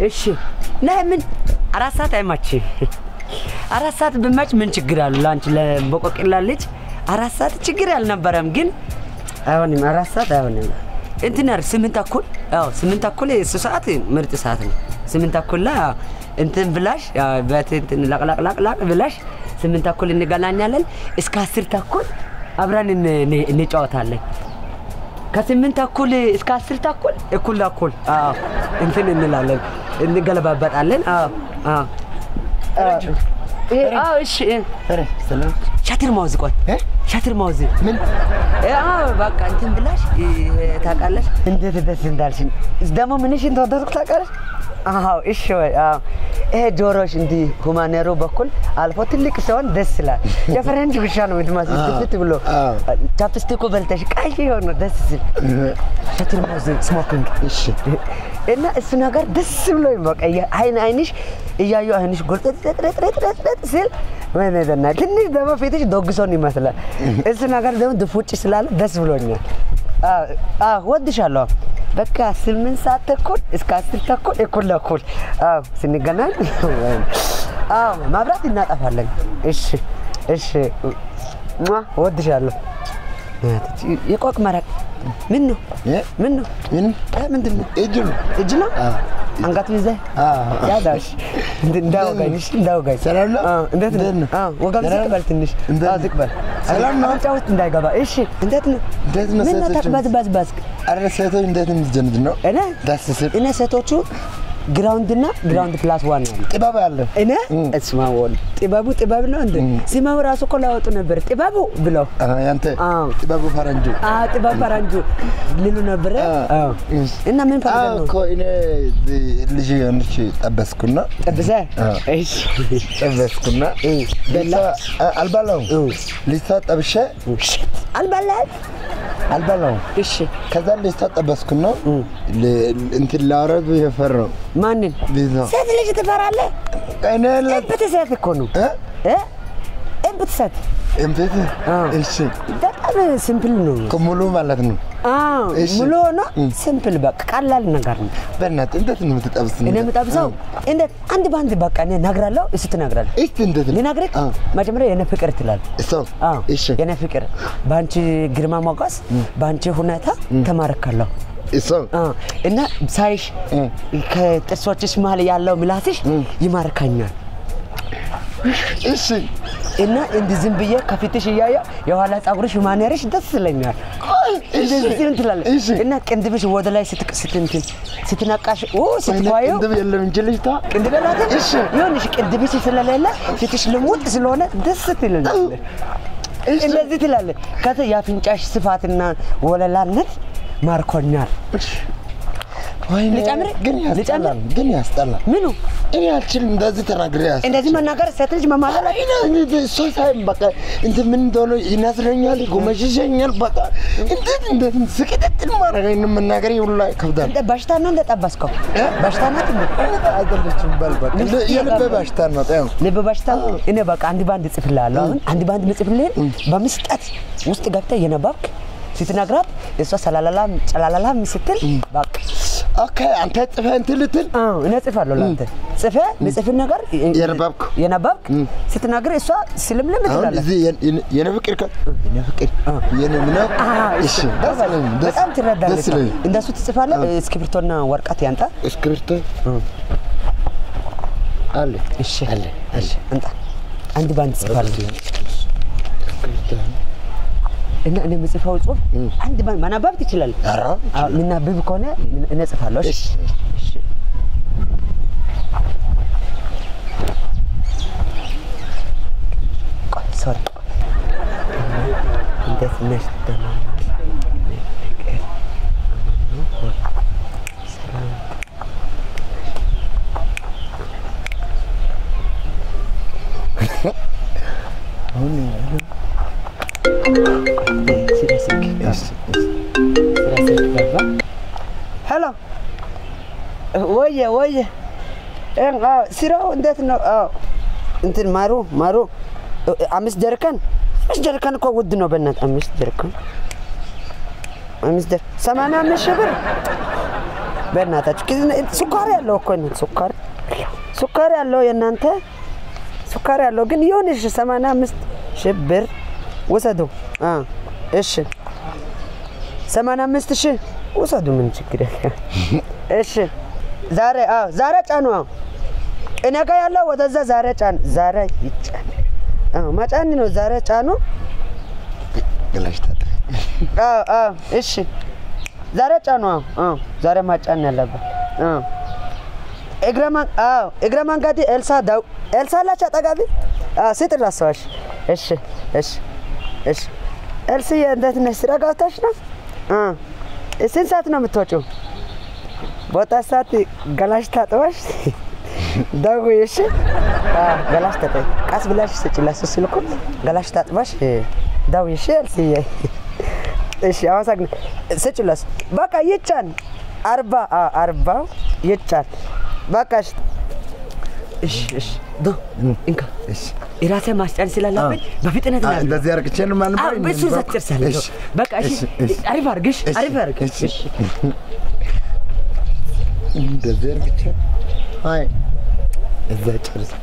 እሺ ነህ ምን አራት ሰዓት አይማች አራት ሰዓት ብማች ምን ችግር አሉ? ለአንቺ ለቦቆቅላ ልጅ አራት ሰዓት ችግር አልነበረም፣ ግን አይሆንም። አራት ሰዓት አይሆንም። እንትን ያር ስምንት ተኩል ያው ስምንት ተኩል እሱ ሰዓት ምርጥ ሰዓት ነው። ስምንት ተኩል ላይ እንትን ብላሽ ያው በት እንትን ላቅላቅላቅላቅ ብላሽ ስምንት ተኩል እንገናኛለን። እስከ አስር ተኩል አብረን እን- እን- እንጫወታለን። ከስምንት ተኩል እስከ አስር ተኩል እኩል ለእኩል አዎ እንትን እንላለን እንገለባበጣለን። አዎ አዎ አዎ ይሄ አዎ እሺ ኧረ ሰላም ሻትር ማውዝ ቆይ እ? ሻትር ማውዝ ምን አዎ በቃ እንትን ብላሽ እ፣ ታውቃለሽ እንዴት ደስ እንዳልሽኝ ደግሞ ምንሽን ተወደድኩ ታውቃለሽ አዎ እሺ ወይ አዎ ይሄ ጆሮሽ እንዲህ ሁማኔሮ በኩል አልፎ ትልቅ ሲሆን ደስ ይላል የፈረንጅ ውሻ ነው የምትመስል አዎ፣ ትፍት ብሎ አዎ። ቻፕስቲኩ በልተሽ ቀይ የሆነ ደስ ሲል ሻትር ማውዝ ስሞኪንግ እሺ እና እሱ ነገር ደስ ብሎኝ በቃ እያ- አይን አይንሽ እያዩ አይንሽ ጎርጠጥጠጥጠጥጠጥ ሲል ወይኔ ደና ትንሽ ደግሞ ፊትሽ ዶግሶን ይመስላል። እሱ ነገር ደግሞ ድፉጭ ስላለ ደስ ብሎኛል። አዎ፣ አዎ፣ ወድሻለሁ። በቃ ስምንት ሰዓት ተኩል እስከ አስር ተኩል እኩል ለእኩል አዎ፣ ስንገናኝ አዎ፣ ማብራት እናጠፋለን። እሺ፣ እሺ፣ ሟ፣ ወድሻለሁ። የቆቅ መረቅ ምን ነው? እ? ምን ነው? ምንም እ፣ ምንድን ነው? እጅ ነው እጅ ነው አዎ። አንገቱ ይዘህ አዎ። ያዛሽ እንዳወጋኝ እሺ እንዳወጋኝ ሰላም ነው? አዎ እንዴት ነው እንዴት ነው? አዎ ወገብ ደህና ዝቅ ነው? በል ትንሽ እንዴት አዎ ነው? ዝቅ በል ሰላም ነው? አፍንጫ ውስጥ እንዳይገባ እሺ እንዴት ነው እንዴት ነው ምን ነው ሴቶች? ተቅበዝበዝበዝ ኧረ ሴቶች እንዴት የምትጀንድ ነው እኔ ደስ ሲል እኔ ሴቶቹ ግራውንድ እና ግራውንድ ፕላስ ዋን አሉ ጥበብ አለ እኔ እስማ ወል ጥበቡ ጥበብ ነው እንደ ሲመው ራሱ እኮ ላወጡ ነበር ጥበቡ ብለው አዎ፣ ያንተ አዎ። ጥበቡ ፈረንጁ አዎ ጥበብ ፈረንጁ ልሉ ነበረ አዎ እሺ። እና ምን አዎ ፈልገህ ነው እኮ እኔ ልጅ የሆነች ጠበስኩና ጠብሰህ አዎ። እሺ ጠበስኩና እ፣ በላ? ልጅቷ- አ- አልበላውም እ። ልጅቷ ጠብሼ አልበላህም አልበላውም እሺ ከዛ ልጅቷ ጠበስኩና ል- እንትን ላውረድ የፈራው ማንን ልጅቷ ሴት ልጅ ትፈራለህ? እኔ ለ- እብት ሴት እኮ ነው እ? እ? እብት ሴት እምቤት አዎ። እሺ በጣም ሲምፕል ነው። ከሙሉ ማለት ነው አዎ እሺ። ሙሉ ሆኖ ሲምፕል በቃ ቀላል ነገር ነው። በእናትህ እንዴት ነው የምትጠብስ እኔ የምጠብሰው እንዴት አንድ በአንድ በቃ እኔ እነግራለሁ፣ እሱ ትነግራለህ። እስቲ እንዴት ነው ልነግርህ አዎ። መጀመሪያ የኔ ፍቅር ትላለህ። ሰው አዎ እሺ የኔ ፍቅር በአንቺ ግርማ ሞገስ፣ በአንቺ ሁኔታ ተማርካለሁ። ሰው አዎ እና ሳይሽ ከጥርሶችሽ መሀል ያለው ምላስሽ ይማርካኛል። እሺ እና እንዲህ ዝም ብዬ ከፊትሽ እያየሁ የኋላ ፀጉርሽ ማኔርሽ ደስ ይለኛል። እንደዚህ እንትን ትላለህ እሺ እና ቅንድብሽ ወደ ላይ ስትቅ- ስትንትን ስትነቃሽ ኦ ወይኔ ስትኳየው ቅንድብ የለም እንጂ ልጅቷ ቅንድብ የላትም። እሺ ይኸውልሽ ቅንድብሽ ስለሌለ ፊትሽ ልሙጥ ስለሆነ ደስ ትላለች። እሺ እንደዚህ ትላለህ። ከዛ የአፍንጫሽ ስፋትና ወለላነት ማርኮኛል። ወይኔ ልጨምር? ግን ያስጠላል ልጨምር? ግን ያስጠላል ምኑ እኔ አልችልም እንደዚህ ተናግሬ ያስ እንደዚህ መናገር ሴት ልጅ መማለል እሷ ሳይም በቃ እንትን ምን እንደሆነ ይነስረኛል፣ ይጎመዥሸኛል። በቃ እንዴት እንዴት ስቅጥጥል ማድረግ መናገር ሁላ ይከብዳል። እንደ በሽታ ነው እንደጠበስከው በሽታ ናት እንዴ? አይደለችም በል በቃ ልጅ የልብ እያጋባ- በሽታ ነው። ያው ልብ በሽታ እኔ በቃ አንድ ባንድ እጽፍልሃለሁ። አሁን አንድ ባንድ ምጽፍልህን በምስጠት ውስጥ ገብተህ የነባብክ ስትነግራት እሷ ሰላላላም ጨላላላም ስትል በቃ ኦኬ አንተ ጽፈህ እንትን ልትል አዎ እኔ እጽፋለሁ ለአንተ ጽፈህ ምጽፍን ነገር የነባብክ የነባብክ ስትናገር እሷ ስልምልም አሁን ትላለች። እዚህ የኔ ፍቅር ከ የኔ ፍቅር የኔ ምን አዎ፣ እሺ ደስ ይለኝ ደስ በጣም ትረዳለች። ደስ ይለኝ እንደሱ ትጽፋለህ። እስክሪብቶና ወረቀት ያንጣ። እስክሪብቶ አለ እሺ አለ አለ አንጣ። አንድ ባንድ ጽፋለሁ እና እኔ የምጽፈው ጽሁፍ አንድ ባንድ ማናባብ ትችላለህ። ኧረ አዎ፣ ምናብብ ከሆነ እኔ እጽፋለሁ። እሺ እሺ ቆይ ሶሪ እንዴት ነሽ? ደህና ነሽ? ፍቅር አማን ነው? ሰላም አሁን ስለ ስልክ እሺ ስለ ስልክ ገባ። ሄሎ ወየ ወየ እ፣ አዎ፣ ስራው እንዴት ነው? አዎ እንትን ማሩ ማሩ እ፣ አምስት ጀሪካን አምስት ጀሪካን እኮ ውድ ነው። በእናትህ አምስት ጀሪካን አምስት ጀር ሰማንያ አምስት ሺህ ብር በእናታችሁ ኪ- ሱካር ያለው እኮ ነው። ሱካር ሱካር ያለው የእናንተ ሱካር ያለው ግን ይሁንሽ። ሰማንያ አምስት ሺህ ብር ውሰዱ። አ እሺ ሰማንያ አምስት ሺህ ውሰዱ። ምን ችግር ያለ? እሺ ዛሬ አዎ ዛሬ ጫኑ። አዎ እኔ ጋ ያለው ወደዛ ዛሬ ጫን። ዛሬ ይጫን። አዎ ማጫን ነው። ዛሬ ጫኑ። ገላሽ ታጠቢ። አዎ አዎ እሺ ዛሬ ጫኑ። አዎ አዎ ዛሬ ማጫን ያለበት አዎ እግረ ማን አዎ እግረ መንገድ ኤልሳ ዳው ኤልሳ አላች አጠገቢ አዎ ስጥ ራስዋሽ እሺ እሺ እሺ ኤልስዬ እንዴት ነሽ? ስራ ገብተሽ ነው? እ ስንት ሰዓት ነው የምትወጪው? በወጣት ሰዓት ገላሽ ታጥበሽ ደውዪ እሺ። አዎ ገላሽ ታጥበሽ ቀስ ብለሽ ስጪ ለእሱ ስልኩ ገላሽ ታጥበሽ ደውዪ እሺ ኤልስዬ። እሺ አመሰግናለሁ። ስጪ ለእሱ በቃ ይጫን አርባ አዎ አርባው ይጫን በቃ እሺ እሺ እሺ ዶ እንካ እሺ የራሴ ማስጫን ስላለብኝ በፍጥነት አ- ነው እንደዚህ አርግቼ ነው ማን አዎ በሱ ዘትርሳለሁ እሺ በቃ እሺ እሺ፣ እሺ። አሪፍ አድርግሽ እሺ፣ አሪፍ አድርግሽ እሺ። እንደዚህ አርግቼ አይ እዛ ጨርስ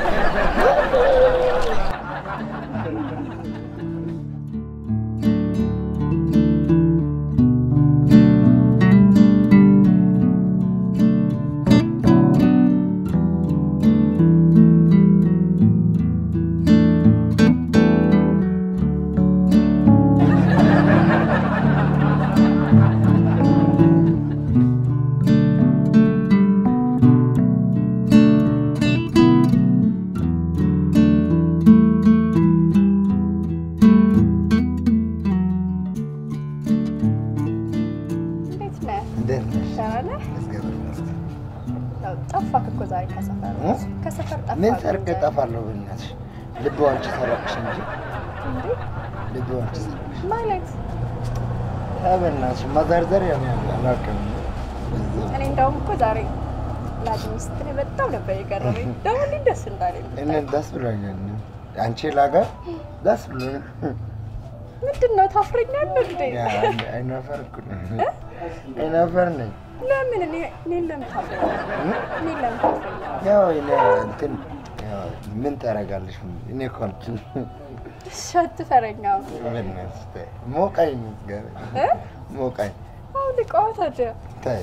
እንዴት ነህ? እንዴት ነሽ? ደህና ነህ? እግዚአብሔር ይመስገን። ያው ጠፋክ እኮ ዛሬ ከሰፈር እ? ከሰፈር ጠፋክ። ምን ሰርቅ እጠፋለሁ? በእናትሽ ልብ አንቺ ሰረቅሽ እንጂ እንዴ? ልብ አንቺ ሰረቅሽ። ማለት ኧረ በእናትሽ መዘርዘር ያው አላውቅም። እኔ እንደውም እኮ ዛሬ ላግኝ ስትል በጣም ነበር የገረመኝ። ደግሞ እንዴት ደስ እንዳለኝ እኔ ደስ ብሎኛል። አንቺ ላገር ደስ ብሎኛል። ምንድን ነው ታፍረኛለህ እንዴ? ያ አይናፈር እኮ ነኝ። አይናፈር ነኝ። ለምን እኔ እኔን ለምን ታፍረኛለህ? እኔን ለምን ታፍረኛለህ? ያው እኔ እንትን ያው ምን ታደርጋለሽ? እኔ እኮ አንቺን እሺ አትፈረኛም። በእናትሽ ተይ። ሞቀኝ ገ- እ? ሞቀኝ። አሁን ልቀዋ ታዲያ ተይ።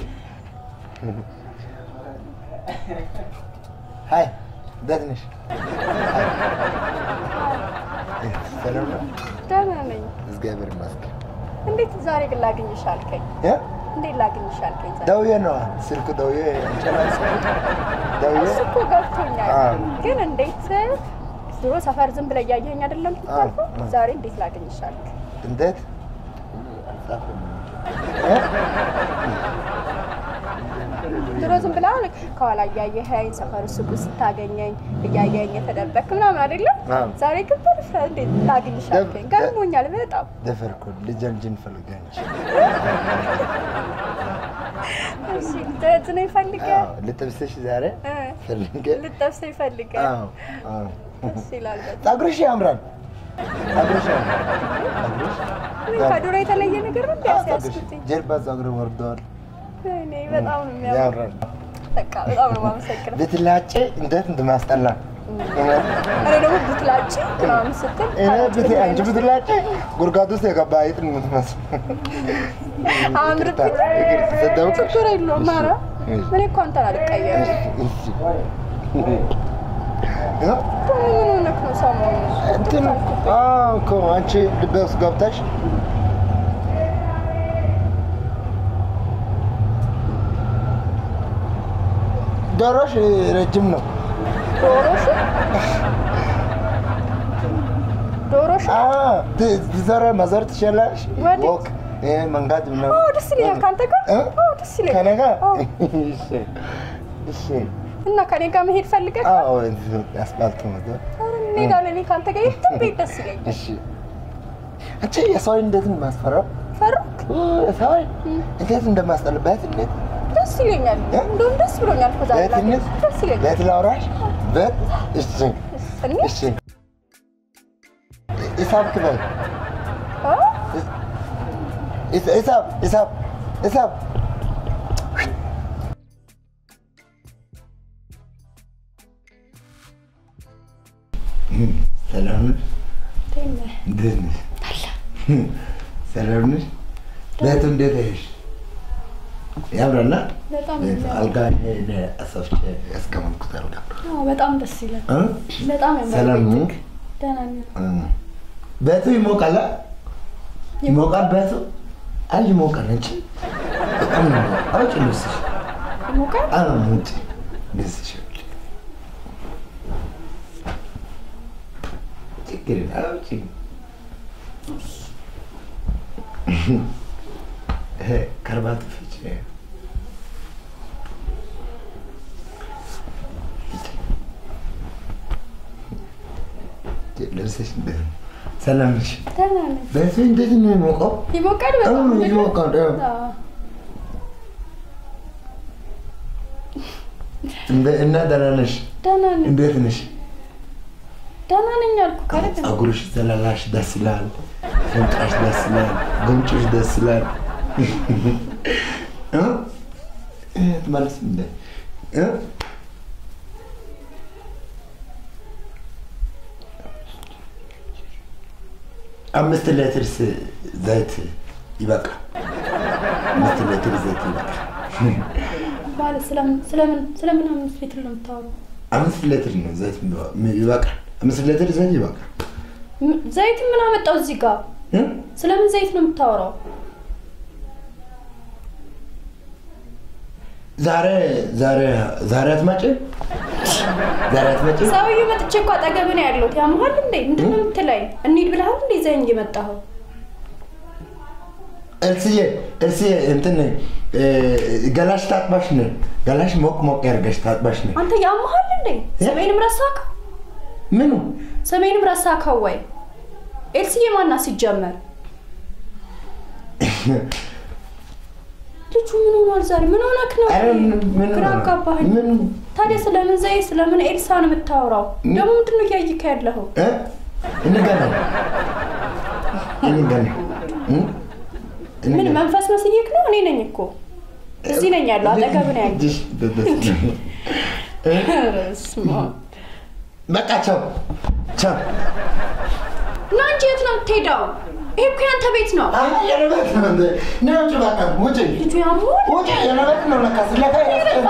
ሀይ እንዴት ነሽ? ሀይ። ሰላም ነው? ደህና ነኝ። እግዚአብሔር ይመስገን። እንዴት ዛሬ ግን ላግኝሽ አልከኝ? እ? እንዴት ላግኝሽ አልከኝ? ዛሬ ደውዬ ነዋ ስልክ ደውዬ አንቺ ላይ ስልክ ደውዬ እሱ እኮ ገብቶኛል። አዎ። ግን እንዴት ድሮ ሰፈር ዝም ብለህ እያየኸኝ አይደለም ትታልፈው? አዎ። ዛሬ እንዴት ላገኝሽ አልክ? እንዴት አልጻፍም እ? ድሮ ዝም ብለህ አሁን ከኋላ እያየኸኝ ሰፈር ሱቅ ስታገኘኝ እያየኸኝ የተደበክ ምናምን አይደለም? አዎ። ዛሬ ግን በድፍረት እንዴት ላግኝሽ ደብ- አልከኝ? ገርሞኛል በጣም። ደፈርኩ ልጅ ልጅን ፈልጋለች። እሺ ልትነኝ ፈልገህ አዎ ልጥብስሽ ዛሬ እ፣ ፈልጌ ልትጠብሰኝ ፈልገህ አዎ አዎ ደስ ይላል በጣም። ፀጉርሽ ያምራል። ፀጉርሽ ያምራል። ፀጉርሽ ምን ከድሮ የተለየ ነገር ነው አዎ፣ ፀጉርሽ እንዲያስያዝኩትኝ? ጀርባ ፀጉር ወርደዋል። እኔ በጣም ነው የሚያምር። ያምራል። በቃ በጣም ነው የማመሰግነው። ብትላጭ እንዴት እንደማስጠላ እውነት። እኔ ደግሞ ብትላጭ ምናምን ስትል እኔ ብት አንቺ ብትላጭ ጉድጓድ ውስጥ የገባ አይጥ ነው የምትመስለው። አምርብኝ። ይቅርታ፣ ሰደብኩሽ? ችግር የለውም። ኧረ እሺ። እኔ እኮ አንተን አልቀየምም። እሺ። ምን ሆነህ ነው ሰሞኑን? እንትን አዎ እኮ አንቺ ልቤ ውስጥ ገብተሽ ዶሮሽ ረጅም ነው። ዶሮሽ ዶሮሽ አዎ፣ ት- ትዘረ መዘር ትችላለሽ። ወዴት? ወክ ይሄ መንጋት ኦ ምናምን ደስ ይለኛል። ከአንተ ጋር እ? ኦ ደስ ይለኛል። ከእኔ ጋር ኦ፣ እሺ፣ እሺ። እና ከኔ ጋር መሄድ ፈልገህ? አዎ፣ እዚህ አስፋልት መዘር ኧረ እንሄዳለን። እኔ ከአንተ ጋር የትም ብሄድ ደስ ይለኛል። እሺ። አንቺ የሰው እንዴት ማስፈራው ፈራክ? ሰው እንዴት እንደማስጠልበት እንዴት ደስ ይለኛል። እ? እንደውም ደስ ብሎኛል እኮ ዛሬ ላገኝህ። በትንሽ ደስ ይለኛል። በት ላውራሽ በት እሺ እንሂድ? እሺ ሂሳብ ክፈል ኦ፣ ሂሳብ ሂሳብ ሂሳብ ነህ? እንዴት ነሽ? ሰላም ነሽ? ቤቱ እንዴት ነሽ? ያምራላ? በጣም ቤቱ የሚያምር። አልጋ እኔ አሰፍቼ ያስቀመጥኩት አልጋ አዎ፣ በጣም ደስ ይላል። እ? በጣም ያምራል። ሰላም ነው? ቤትህ። ደህና ነኝ። እ። ቤቱ ይሞቃል? አ? ይሞቃል ቤቱ? አይ ይሞቃል እንጂ በጣም ነው የሚሞቀው። አውጪ ልብስሽ። ይሞቃል? አዎ ውጪ ልብስሽ አውጪ። ችግር የለም አውጪ። ይሄ ከርባቱ ፍቺ ልብስሽ እንዴት ነው? ሰላም ነሽ? ደህና ነኝ። ቤቱ እንዴት ነው የሚሞቀው? ይሞቃል በጣም አዎ፣ አይደል? ይሞቃል፣ አዎ። አዎ። እንደ- እና ደህና ነሽ? ደህና ነኝ። እንዴት ነሽ? ደህና ነኝ አልኩህ አይደል? ፀጉርሽ ዘለላሽ ደስ ይላል። ሽንጣሽ ደስ ይላል። ጉንጭሽ ደስ ይላል። እ? እ፣ ትመልስ እንደ እ? አምስት ሌትርስ ዘይት ይበቃል። አምስት ሌትር ዘይት ይበቃል። ማለት ስለምን ስለምን ስለምን አምስት ሊትር ነው የምታወራው? አምስት ሌትር ነው ዘይት የሚበ- ይበቃል። አምስት ሌትር ዘይት ይበቃል። ም- ዘይት ምን አመጣው እዚህ ጋር? እ? ስለምን ዘይት ነው የምታወራው? ዛሬ ዛሬ ዛሬ አትመጭም? ዛሬ አትመጭም? ሰውዬው መጥቼ እኮ አጠገብህ ነው ያለሁት። ያምሃል እንዴ? ምንድን ነው የምትለኝ? እንሂድ ብለሃል እንዴ? ይዘኸኝ እየመጣኸው እርስዬ እርስዬ እንትን እ፣ ገላሽ ታጥባሽ ነው ገላሽ ሞቅ ሞቅ ያርገሽ ታጥባሽ ነው አንተ ያምሃል እንዴ? ሰሜንም ረሳካ ምኑ ሰሜንም ረሳካው ወይ? ኤልስዬ ማና ሲጀመር ልጁ ምን ሆኗል ዛሬ? ምን ሆነክ ነው? ኧረ ምን- ምን ግራ ሆነ? አጋባኸኝ። ምን ታዲያ ስለምን ዘይት ስለምን ኤልሳ ነው የምታወራው? ደግሞ ምንድን ነው እያየክ ያለኸው? እ? እንገናኝ እንገናኝ እ? ምን እንገናኝ። መንፈስ መስዬክ ነው? እኔ ነኝ እኮ እዚህ ነኝ ያለው አጠገብ ነው ያለው። እጅሽ በደስ ነው። እ? በስመ አብ። በቃ ቻው ቻው እና እንጂ የት ነው የምትሄደው? ይሄ እኮ ያንተ ቤት ነው። አይ የለበት ነው እንደ ነው ውጭ በቃ ውጭ ልጁ ያምሆን ውጭ የለበት ነው ለካ ስለካ ያስቀ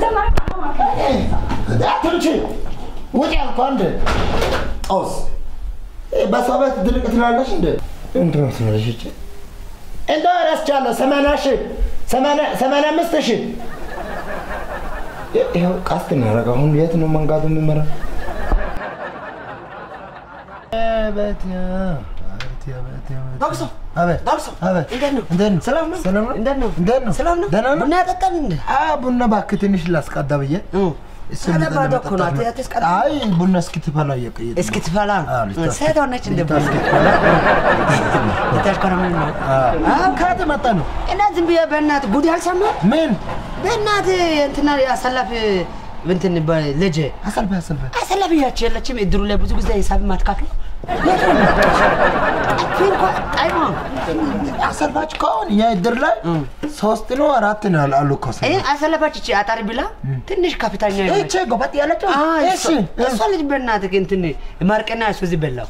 አትምጪ ውጭ ያልኩ አንድ ጦስ በሰው ቤት ድርቅ ትላለች እንደ ምንድን ነው ትላለች እቺ እንደው እረስቻለሁ ሰማንያ ሺህ ሰማንያ ሰማንያ አምስት ሺህ ይኸው ቀስት ነው ያደረገው አሁን የት ነው መንጋቱ የሚመራ አቤት ዳግሶ አቤት ዳግሶ አቤት እንዴት ነው? እንዴት ነው? ሰላም ነው? ሰላም ነው? እንዴት ነው? እንዴት ነው? ሰላም ነው? ደህና ነው? ቡና ያጠጣል እንዴ? አ ቡና እባክህ ትንሽ ላስቀዳ ብዬ እሱን ታዲያ ይዘን ባዶ እኮ ነው። ለመጠጣት ነው። አትስቀዳ። አይ ቡና እስክትፈላ እየቀየጥን ነው። እስክትፈላ አዎ፣ ልታስ- ሴት ሆነች እንደ ልታስ- እስክትፈላ ልታሽከረምን ነው አዎ፣ ከየት መጣ ነው? እና ዝም ብዬ በእናትህ ጉድ ያልሰማህ ምን በእናትህ እንትና አሰላፊ እንትን ልጅ አሰልፈ አሰልፈ አሰላፊ ያች የለችም እድሩ ላይ ብዙ ጊዜ ሂሳብ ማትካፍለው ፊልኳ ጣይማ አሰልፋች ከሆን የእድር ላይ ሶስት ነው አራት ነው ያሉ- አሉ እኮ ሰው። አሰለፋች እቺ አጣሪ ብላ ትንሽ ከፍተኛ ይህቺ ጎበጥ ያለችው እሺ እሷ ልጅ በእናትህ እንትን ማርቀና እሱ እዚህ በላው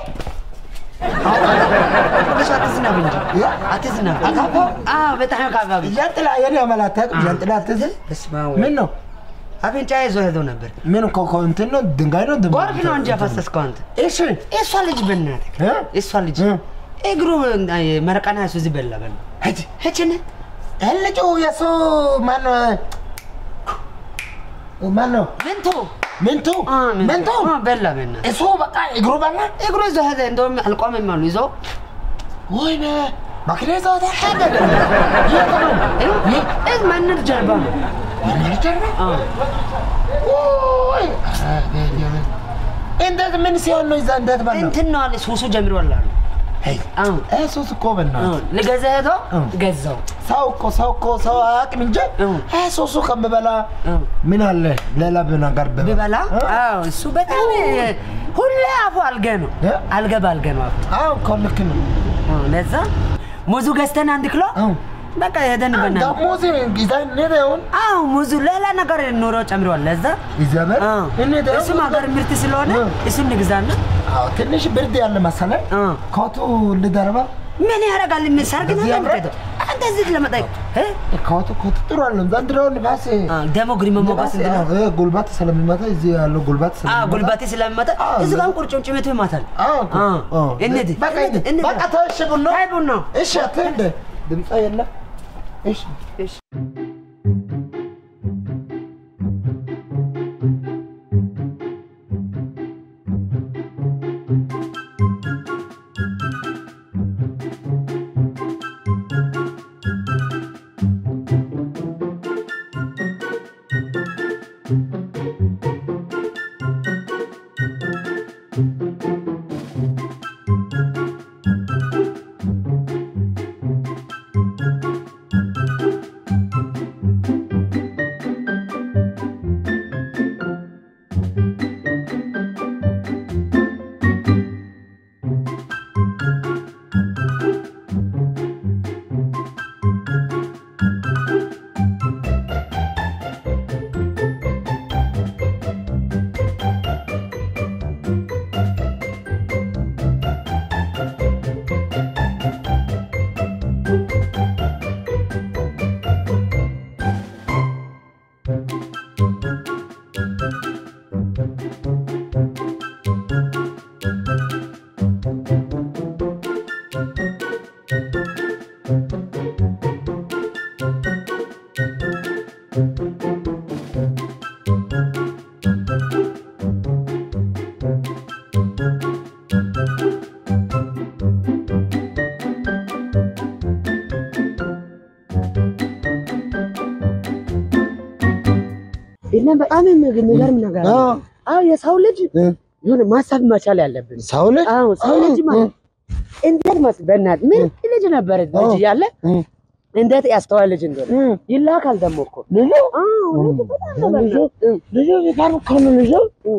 እሱ አትዝናብ እንጂ አትዝናብ አዎ በጣም ካባቢ ዣንጥላ የኔ አመላታቅ ዣንጥላ አትዝ ምን ነው አፍንጫ ይዞ ሄዶ ነበር ምን እኮ እኮ እንትን ነው ድንጋይ ነው ድንጋይ ጎርፍ ነው እንጂ ያፈሰስከው አንተ እሺ እሷ ልጅ በእናትህ እ? እሷ ልጅ እ? እግሩ መረቃና እሱ እዚህ በላ በላ ሂድ ሄችን ልጁ የሱ ማን ማን ነው ምንቱ ምንቱ ምንቱ በላ በእናትህ እሱ በቃ እግሩ በላ እግሩ ይዞ ሄደ እንደውም አልቆመም አሉ ይዞ ወይኔ መኪና ይዘው ሄደ የት ነው በእናትህ ማንር ጀርባ ነው ምን ጀርባ አዎ ወይ እንዴት ምን ሲሆን ነው ይዛ እንዴት በላ እንትን ነው አለ ሱሱ ጀምሯል አሉ ሄይ አዎ እሱስ እኮ በእናትህ ልገዛ ሄዶ እ። ገዛው ሰው እኮ ሰው እኮ ሰው አያውቅም እንጂ እ። ሱሱ ከምበላ እ። ምን አለ ሌላ ነገር ብበላ እ? አዎ እሱ በጣም ሁሌ አፉ አልገ ነው እ? አልገ ባልገ ነው አፉ አዎ እኮ ልክ ነው አዎ፣ ለዛ ሙዙ ገዝተን አንድ ኪሎ እ። በቃ ሄደን በና ደግሞ ይዛ እንሄደውን አዎ ሙዙ ሌላ ነገር ኑሮ ጨምሯል ለዛ ይዘበር አዎ፣ እንሄደውን እሱም ሀገር ምርት ስለሆነ እ። እሱን ንግዛና አዎ፣ ትንሽ ብርድ ያለ መሰለኝ። አ። ኮቱ ልደርባ ምን ያደርጋል? ምን ሰርግ ነው እዚህ ያምራል። የምትሄደው? አንተ እዚህ ለመጠየቅ እ? ኮቱ ኮቱ ጥሩ አለ። ዘንድሮ ንፋስ አ፣ ደግሞ ግሪመ ሞገስ ንፋስ እንትን ነው። ነው። እ፣ ጉልበት ስለሚመታ እዚህ ያለው ጉልበት አ ስለሚመታ ጉልባቴ ስለሚመጣ አ፣ እዚህ ጋር ለዛ- ቁርጭምጭሚቱ ይማታል። አዎ እኮ። አ፣ አ። እንሂድ፣ በቃ እንሂድ፣ እንሂድ። እንሂድ። በቃ ተው፣ እሺ ቡና አይ ቡና እሺ አትሄድ። ድምፅ የለ እሺ እሺ እና በጣም የሚገርም ነገር አ፣ አለ። አዎ የሰው ልጅ እ፣ የሆነ ማሰብ መቻል ያለብን። ሰው ልጅ አዎ ሰው ልጅ ማለት እንዴት መስ በእናትህ ምን ልጅ ነበረ ልጅ እያለ እ፣ እንዴት ያስተዋል ልጅ እንደሆነ እ፣ ይላካል ደግሞ እኮ ልጁ አዎ ልጅ በጣም ነው ልጁ በእናትህ። ልጁ ቢቀር እኮ ነው ልጁ እ፣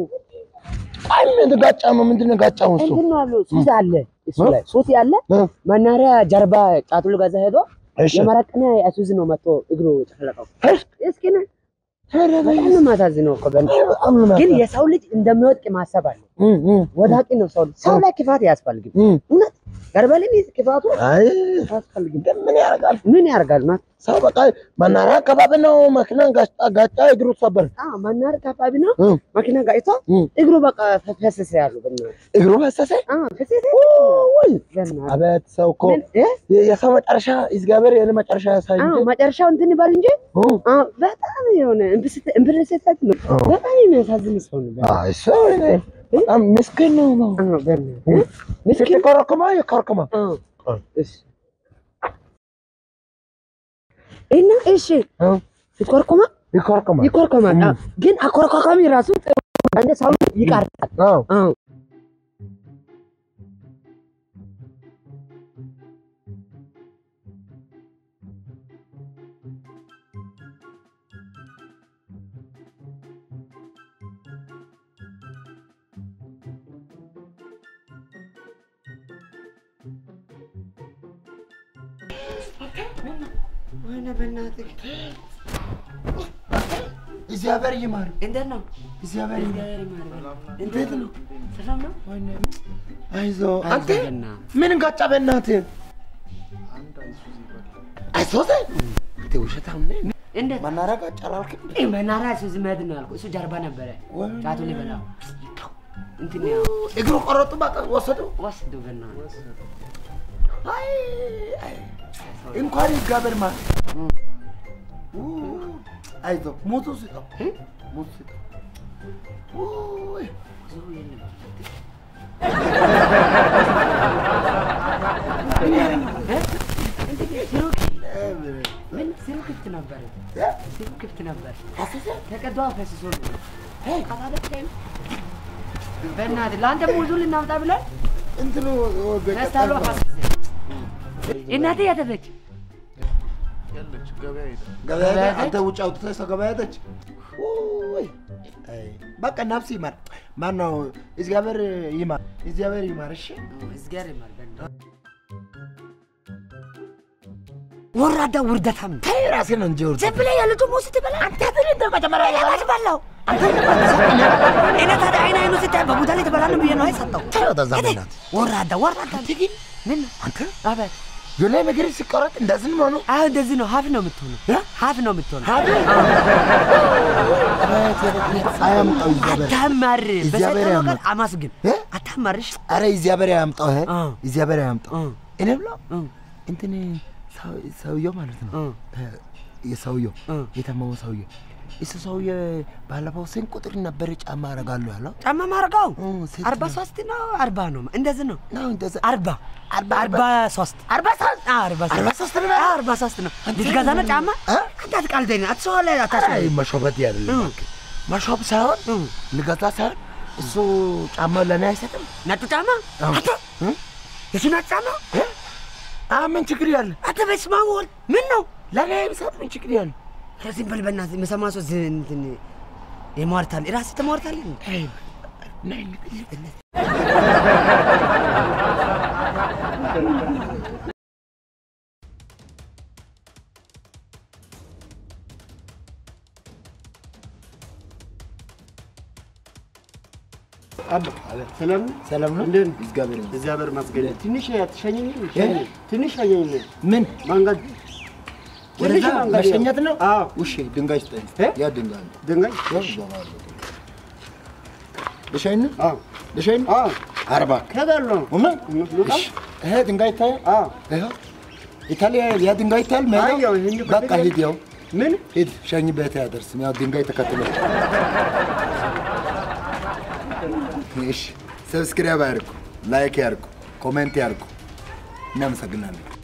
ቃል የተጋጫ ነው። ምንድን ነው ጋጫው? እሱ እንትን ነው አሉ ሱስ አለ እሱ እ? ላይ ሱስ ያለ እ፣ መናሪያ ጀርባ ጫቱሉ ጋዛ ሄዶ እሺ የመረቀነ አይሱዝ ነው መጥቶ እግሩ ጨፈለቀው። እሺ፣ እስኪ ነ በጣም ነው የማሳዝነው እኮ በእናትህ። በጣም ነው ግን የሚያሳዝነው። የሰው ልጅ እንደሚወድቅ ማሰብ አለ። እ፣ እ፣ ወዳቂ ነው ሰው ልጅ። ሰው ላይ ክፋት አያስፈልግም። እ፣ እውነት ገርበልን ክፋቱ አይ አያስፈልግም። ግን ምን ያደርጋል ምን ያደርጋል ማለት ሰው በቃ መናሪያ አካባቢ ነው መኪና ጋጫ ጋጫ እግሩ ሰበር አዎ መናር አካባቢ ነው እ፣ መኪና ጋጭቶ እ፣ እግሩ በቃ ፈሰሰ ያሉ በእናትህ። እግሩ ፈሰሰ። አዎ ፈሰሰ ወይ በእናትህ። አቤት ሰው እኮ ምን እ? የሰው መጨረሻ እግዚአብሔር የኔ መጨረሻ ያሳይ አዎ እንጂ መጨረሻው እንትን ይባል እንጂ እ፣ አዎ በጣም የሆነ እምብርሰት ነው። አዎ። በጣም የሚያሳዝን ሰው ነው። በእናትህ። አይ ሰው እኔ በጣም ምስኪን ነው ነው አዎ በእናትህ እ? ምስኪን ስትኮረኩማ ይኮረኩማ አዎ እ፣ እሺ እና እሺ እ፣ ስትኮርኮማ ይኮረኩማ ይኮርኮማል። እ። አዎ። ግን አኮርኳኳሚ ራሱ ጥሩ እንደ ሰው ይቃርጣል። አዎ አዎ ወይኔ በእናትህ እግዚአብሔር ይማር እንዴት ነው? እግዚአብሔር ይማር እግዚአብሔር ይማር። እንዴት ነው ሰላም ነው? አይዞ አንተ አይዞህ በእናትህ። ምን ጋጫ በእናትህ አይዞህ አንተ ውሸታም ነህ እንዴት መናሪያ ጋጫ አላልክም ይህ መናራ እሱ ዝመድ ነው ያልኩህ። እሱ ጀርባ ነበረ ወይኔ። ጫቱ ሊበላው እንትን ያው እግሩ ቆረጡ በቃ ወሰዱ ወስዱ በእናትህ። አይ አይ እንኳን እግዚአብሔር ማ አይዞ ሞቱ ስጠው ሞቱ ስጠው ውይ ብዙ የለም። እንዴት ሲሩ- ምን ሲሩ ክፍት ነበር፣ ሲሩ ክፍት ነበር። ተቀዷ ፈስሶ ነው። አታደርገኝም? በእናትህ ለአንተ ሙዙ ልናምጣ ብለን እንትኑ ነስታሉ ፈስሰ እናቴ ያተፈች ገበያ ሄደ? አንተ ውጭ አውጥተህ ሰው ገበያ ሄደች? ውይ አይ፣ በቃ ነፍስ ይማር። ማነው እግዚአብሔር ይማር፣ እግዚአብሔር ይማር። እሺ እዝጋር ይማር በእናትህ። ወራዳ ውርደታም ተይ ራስህን እንጂ ወርድ ዝም ብለህ የልጁ ሙዝ ትበላ አንተ ትን እንደ መጀመሪያ ያላች በላው አንተ እኔ ታዲያ አይን አይኑ ስታይ በቡዳ ላይ ትበላለህ ብዬ ነው አይሰጠው ተዛ በላት ወራዳ ወራዳ ግን ምን አንተ አቤት የላይ ነገር ሲቆረጥ እንደዚህ ነው ነው አሁን እንደዚህ ነው ሀፍ ነው የምትሆነው ሀፍ ነው የምትሆነው አያምጣው እግዚአብሔር አታማር እግዚአብሔር በሰጠው ነገር ያምጣው። አማስግን እ? አታማርሽ አረ እግዚአብሔር ያምጣው ይሄ አ። እግዚአብሔር ያምጣው እ። እኔ ብሎ እ። እንትን ሰው- ሰውየው ማለት ነው እ። እ፣ የሰውየው እ። የታመመው ሰውዬ እሱ ሰውዬ ባለፈው ስንት ቁጥር ነበር ጫማ አረጋለሁ ያለው ጫማ ማረጋው እ፣ ስንት አርባ ነው? ሶስት ነው አርባ ነው እንደዚህ ነው ነው እንደዛ አርባ አርባ አርባ ሶስት አርባ ሶስት አዎ፣ አርባ ሶስት አርባ ሶስት ነው? አዎ፣ አርባ ሶስት ነው ልትገዛ ነው ጫማ እ? አንተ አትቃልደኝ አትሰዋ ላይ አይ አታስብ መሾበት ያደለም መሾብ ሳይሆን እ። ልገዛ ሳይሆን እሱ ጫማ ለእኔ አይሰጥም ነጩ ጫማ አዎ። አንተ እ? የሱ ነጭ ጫማ እ? አ ምን ችግር ያለ አንተ በስመ አብ ወልድ ምን ነው ለእኔ ቢሰጥ ምን ችግር ያለ ኧረ ዝም በል በእናትህ የምሰማ ሰው ዝ- እንትን የሟርታል ራስህ ትሟርታለህ እንዴ? አይ ነይ እንግዲህ በእናትህ ሰላም ሰላም ነው እንዴት ነህ? እግዚአብሔር ይመስገን። እግዚአብሔር ይመስገን። ትንሽ ትሸኘኝ እ? ትንሽ ሸኘኝ ምን መንገድ ወደዛ ትንሽ መንገድ መሸኘት ነው? አዎ ውሽ ድንጋይ ስጠኝ። እ? ያ ድንጋይ ነው። ድንጋይ ያው እዛው አለ። ልሸኝ ነው? አዎ ልሸኝ ነው? አዎ አርባ ከጋለው እውነት? ልውጣ? እሺ። ይሄ ድንጋይ ይታያል? አዎ ይኸው ይታያል። ያ ድንጋይ ይታያል? ሜዳው? አየሁ፣ ይሄን በቃ ፈልጌ- ሂድ፣ ያው ምን ሂድ። ሸኝ ቤት ያደርስም። ያው ድንጋይ ተከትሎ እሺ። ሰብስክራይብ ያድርጉ፣ ላይክ ያድርጉ፣ ኮሜንት ያድርጉ። እናመሰግናለን።